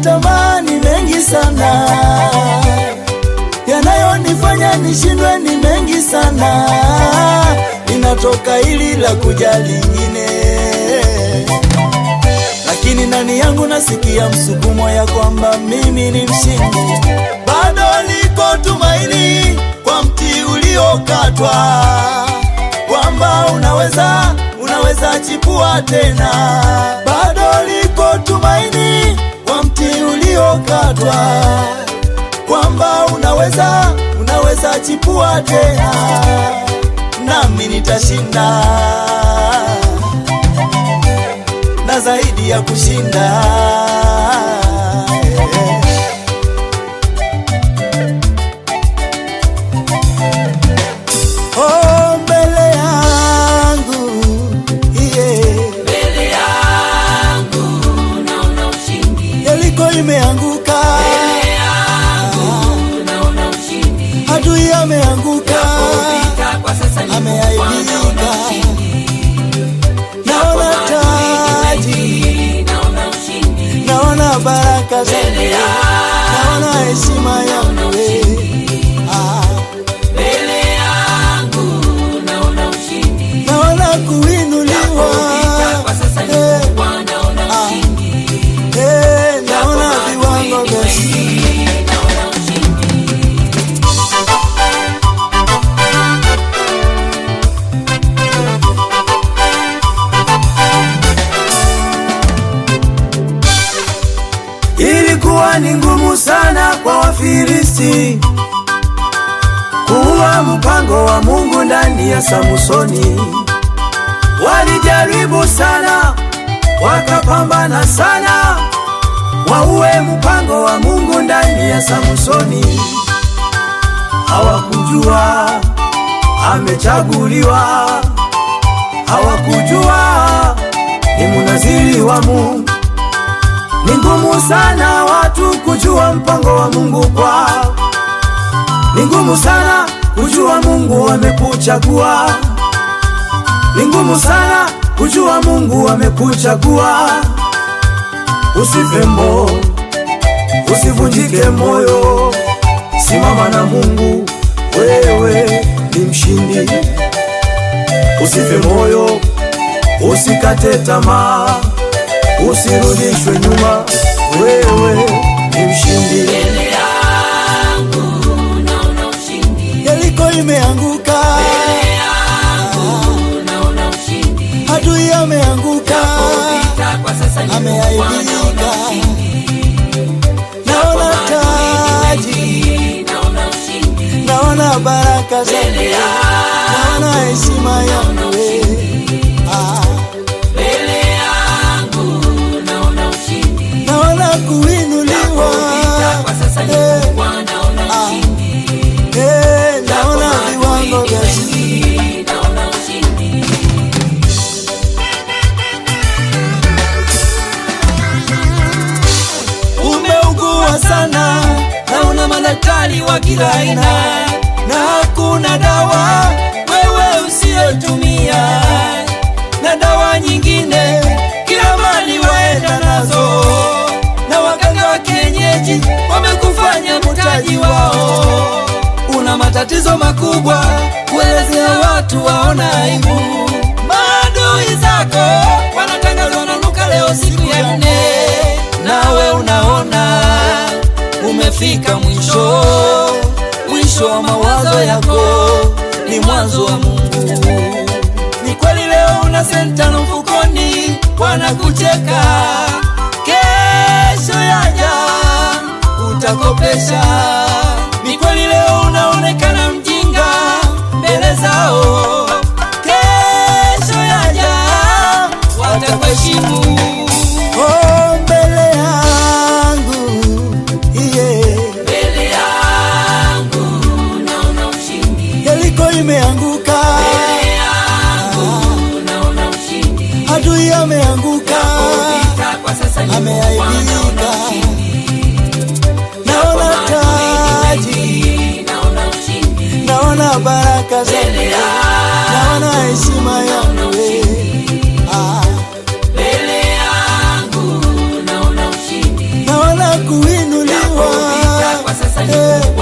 tamaa ni mengi sana, yanayonifanya nishindwe ni mengi sana, linatoka hili la kuja lingine, lakini ndani yangu nasikia msukumo ya kwamba mimi ni mshindi, bado liko tumaini kwa mti uliokatwa, kwamba unaweza unaweza chipua tena, bado liko tumaini kwa mti uliokatwa, kwamba unaweza unaweza chipua tena, nami nitashinda na zaidi ya kushinda. Oh, mbele yangu yeah. Mbele yangu naona ushindi, Yeriko imeanguka, mbele yangu naona ushindi. adui ameanguka, Vita kwa sasa ni ameaibika. naona ushindi, naona taji, naona ushindi. naona baraka zake, Mbele yangu naona heshima yangu eh. Ah, mbele yangu naona ushindi. naona kuinuliwa Vita kwa sasa ni eh, naona ushindi, eh, naona viwango vya naona ushindi. Ilikuwa ni ngumu sana kwa Wafilisti kuua mpango wa Mungu ndani ya Samsoni. Walijaribu sana, wakapambana sana, waue mpango wa Mungu ndani ya Samsoni. Hawakujua amechaguliwa, hawakujua ni munaziri wa Mungu. Ni ngumu sana watu kujua mpango wa Mungu kwao. Ni ngumu sana kujua Mungu amekuchagua. Ni ngumu sana kujua Mungu amekuchagua. Usife moyo, usivunjike moyo, simama na Mungu, wewe ni mshindi. Usife moyo, usikate tamaa, usirudishwe nyuma, wewe ni mshindi. Mbele yangu naona ushindi, Yeriko imeanguka, mbele yangu naona ushindi. adui ameanguka, Vita kwa sasa ni ameaibika. Naona taji, naona ushindi. naona baraka zake, naona heshima yangu eh. Ah, Mbele yangu naona ushindi. naona kuinuliwa, Vita kwa sasa ni eh, naona ushindi. eh, naona viwango vya chini. Naona ushindi. Umeugua sana, naona madaktari wa kila aina, na hakuna dawa wewe usiyotumia, na dawa nyingine kila mali waenda nazo, na waganga wa kienyeji wamekufanya mtaji wao. Una matatizo makubwa, kuelezea watu waona aibu. Maadui zako wanatangazwa wananuka leo siku ya nne, nawe unaona umefika mwisho. Mwisho wa mawazo yako ni mwanzo wa Mungu. Ni kweli leo una senta na mfukoni, wanakucheka. Kesho yaja utakopesha. Ni kweli leo unaonekana mjinga mbele zao. Kesho yaja watakuheshimu. Oh, mbele yangu yeah. Mbele yangu naona ushindi. Yeriko imeanguka, Mbele yangu naona ushindi. adui ameanguka, Vita kwa sasa ni ameaibika. naona ushindi. Naona eh.